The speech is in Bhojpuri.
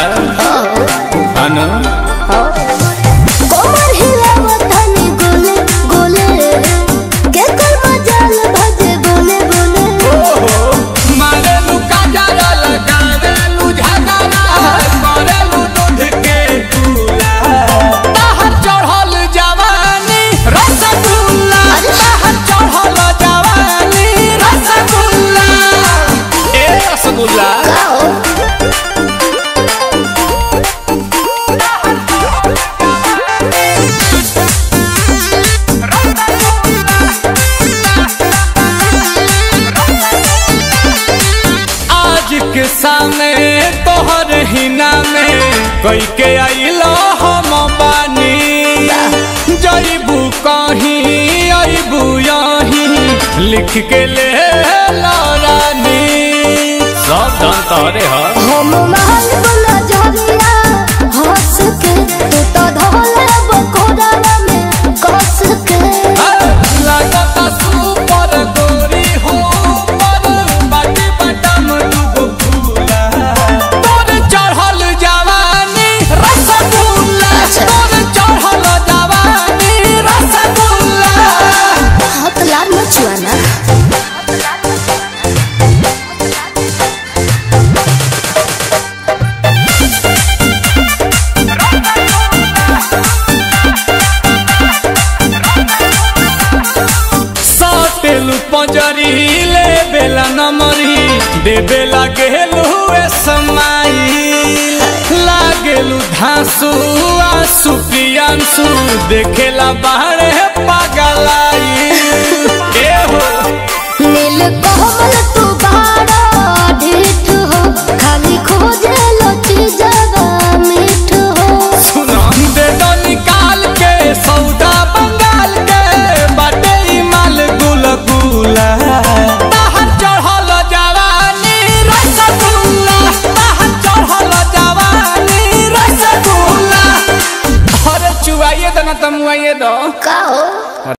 अनु कोमर हिलावत हनी गोले गोले के कर मजाल भजे बोले बोले मारेलू काजरा लगावेलू झगड़ा करेलू दूध के चूल्हा बाहर चढ़ल जवानी रसगुल्ला बाहर चढ़ल जवानी रसगुल्ला ए रसगुल्ला आज के सामने तोहर हिना में कई के आइलो हम बानी जईबू कहीं अबू यहीं लिख के ले रानी सब धन तोहरे ह हम महल बोला झरिया हंस के तू तो धोले बकोड़ा में कस के लगता सुपर गोरी हो पर बाटी बटम डूबो फूला तोर चढ़ल जवानी रसगुल्ला तोर चढ़ल जवानी रसगुल्ला हाथ लाल मचुआना साटेलू पंजरी ले बेला नमरी दे बेला गेलू ए समाई लागेलू धांसू आसू पियांसू देखेला बाहरे